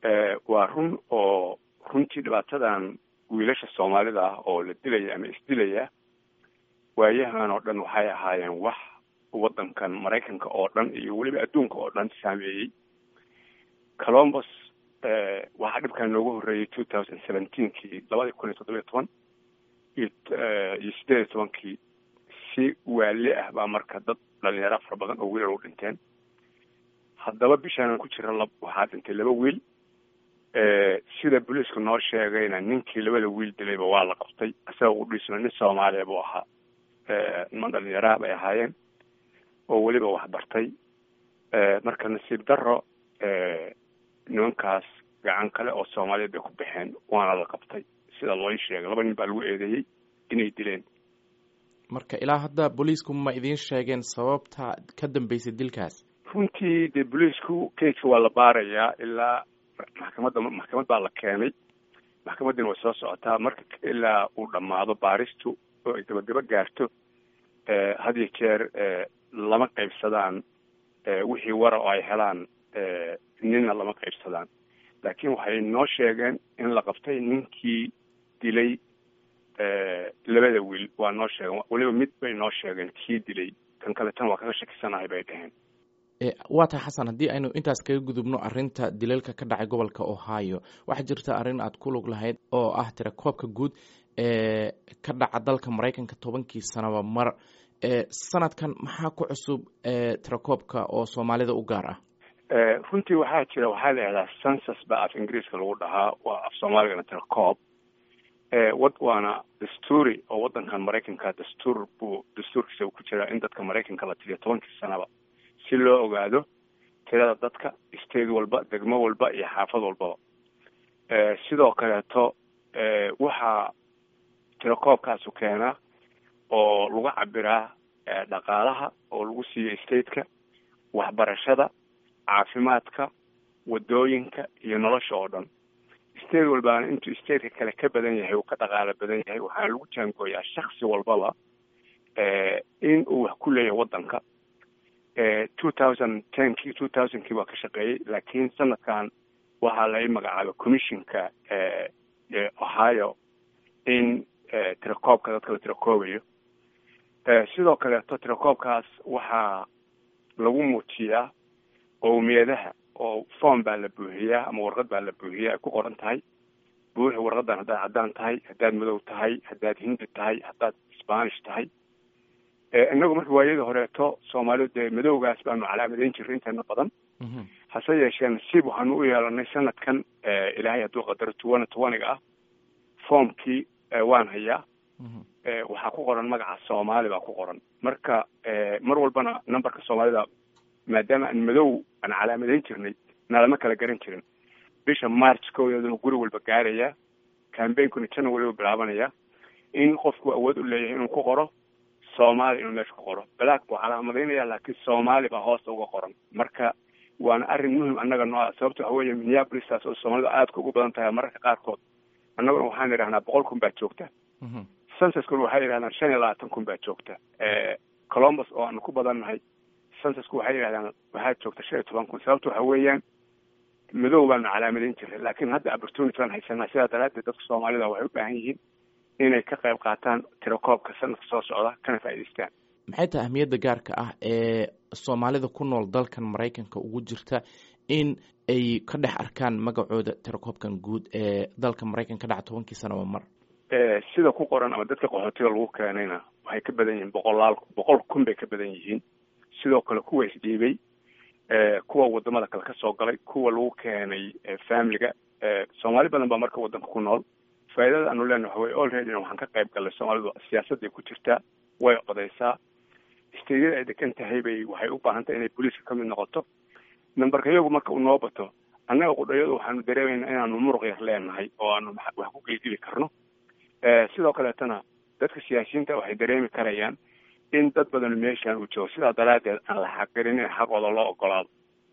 waa run oo runtii dhibaatadan wiilasha soomaalida ah oo la dilaya ama isdilaya waayahan oo dhan waxay ahaayeen wax waddankan maraykanka oo dhan iyo weliba adduunka oo dhan saameeyey colombos waxaa dhibkan noogu horreeyey two thousand seventeenkii labadii kun iyo toddobiyo toban iyo iyo siddeed iyo tobankii si waali ah baa marka dad dhalinyaro fara badan oo wiilal u dhinteen haddaba bishaan ku jira lab waxaa dhintay laba wiil sida booliisku noo sheegayna ninkii labada wiil dilayba waa la qabtay isagao u dhiisno nin soomaaliya buu ahaa niman dhalinyaraha bay ahaayeen oo weliba waxbartay marka nasiib daro nimankaas gacan kale oo soomaaliyeed bay ku baxeen waana la qabtay sida loo sheegay laba nin baa lagu eedeeyey inay dileen marka ilaa hadda booliisku ma idiin sheegeen sababta ka dambeysay dilkaas runtii dee booliisku keiska waa la baarayaa ilaa maxkamadda maxkamad baa la keenay maxkamaddina way soo socotaa marka ilaa uu dhammaado baaristu oo ay gabagaba gaarto had iyo jeer lama qaybsadaan wixii wara oo ay helaan ninna lama qaybsadaan laakiin waxay noo sheegeen in la qabtay ninkii dilay labada wiil waa noo sheegeen weliba mid bay noo sheegeen kii dilay kan kaleetana waa kaga shakisanahay bay dhaheen waa tahay xasan haddii aynu intaas kaga gudubno arrinta dilalka ka dhacay gobolka ohio waxaa jirta arrin aad ku lug lahayd oo ah tira koobka guud ee ka dhaca dalka maraykanka tobankii sanaba mar sanadkan maxaa ku cusub tirakoobka oo soomaalida u gaar ah runtii waxaa jira waxaa la yihahdaa census baa af ingiriiska lagu dhahaa waa af soomaaligana tirakoob wad waana dastuuri oo waddankan maraykanka dastuur buu dastuurkiisa ku jiraa in dadka maraykanka la tiriyo tobankii sanaba si loo ogaado tirada dadka state walba degmo walba iyo xaafad walbaba sidoo kaleeto waxaa tirakoobkaasu keenaa oo lagu cabiraa dhaqaalaha oo lagu siiyo stateka waxbarashada caafimaadka wadooyinka iyo nolosha oo dhan state walbaana intuu stateka kale ka badan yahay uu ka dhaqaalo badan yahay waxaana lagu jaangooyaa shaksi walbaba in uu wax ku leeyahay waddanka two thousand tenkii two thousandkii waa ka shaqeeyey laakiin sanadkan waxaa lai magacaaba commissionka ohio in tirakoobka dadka la tirakoobayo sidoo kaleeto tirakoobkaas waxaa lagu muujiyaa qowmiyadaha oo form baa la buuxiyaa ama warqad baa la buuxiyaa ay ku qoran tahay buuxi warqadan haddaad caddaan tahay haddaad madow tahay haddaad hindi tahay haddaad spanish tahay inagu marka waayadii horeeto soomaalidu dee madowgaas baanu calaamadayn jirray inteena badan hase yeeshee nasiib waxaanu u yeelanay sanadkan ilaahay hadduu qadaro tuwana tuwaniga ah formkii waan hayaa waxaa ku qoran magaca soomaali baa ku qoran marka mar walbana numberka soomaalida maadaama aan madow aan calaamadayn jirnay nalama kala garan jirin bisha march koodeeduna guri walba gaaraya cambainkuna january u bilaabanaya in qofku awood u leeyahay inuu ku qoro soomaali inuu meesha ku qoro black buu calaamadaynaya laakiin soomaali baa hoosta uga qoran marka waana arrin muhim annaga noo ah sababto waxa weeye minneapolistaas oo soomaalida aadka ugu badan tahay mararka qaarkood annaguna waxaan idhahnaa boqol kun baa joogta censuskuna waxay yidhahdaan shan iyo labaatan kun baa joogta colombus oo aanu ku badannahay censusku waxay yidhahdaan waxaa joogta shan iyo toban kun sababto waxa weeyaan madow baanu calaamadayn jiray laakiin hadda opportunity baan haysanaa sidaa daraaddeed dadka soomaalida waxay u baahan yihiin inay ka qayb qaataan tirakoobka sanadka soo socda kana faa'idaystaan maxay tahay ahmiyadda gaarka ah ee soomaalida ku nool dalkan maraykanka ugu jirta in ay ka dhex arkaan magacooda tirakoobkan guud ee dalka maraykanka ka dhaca tobankii sanaba mar sida ku qoran ama dadka qaxootiga lagu keenayna waxay ka badan yihiin boqolaal boqol kun bay ka badan yihiin sidoo kale kuwa isdhiibay kuwa wadamada kale kasoo galay kuwa lagu keenay familiga soomaali badan baa marka waddanka ku nool faaidada aanu lena waxa weye olreadyna waxaan ka qayb galnay soomaalidu siyaasadday ku jirtaa way codaysaa steydyada ay degan tahay bay waxay u baahan tahay inay booliiska ka mid noqoto numberka iyagu marka uu noo bato annaga qudhayadu waxaanu dareemayna inaanu muruq yar leenahay oo aanu wax ku gelgeli karno sidoo kaleetana dadka siyaasiyiinta waxay dareemi karayaan in dad badan meeshaan uu joogo sidaa daraaddeed aan la xaqirin in xaqooda loo ogolaado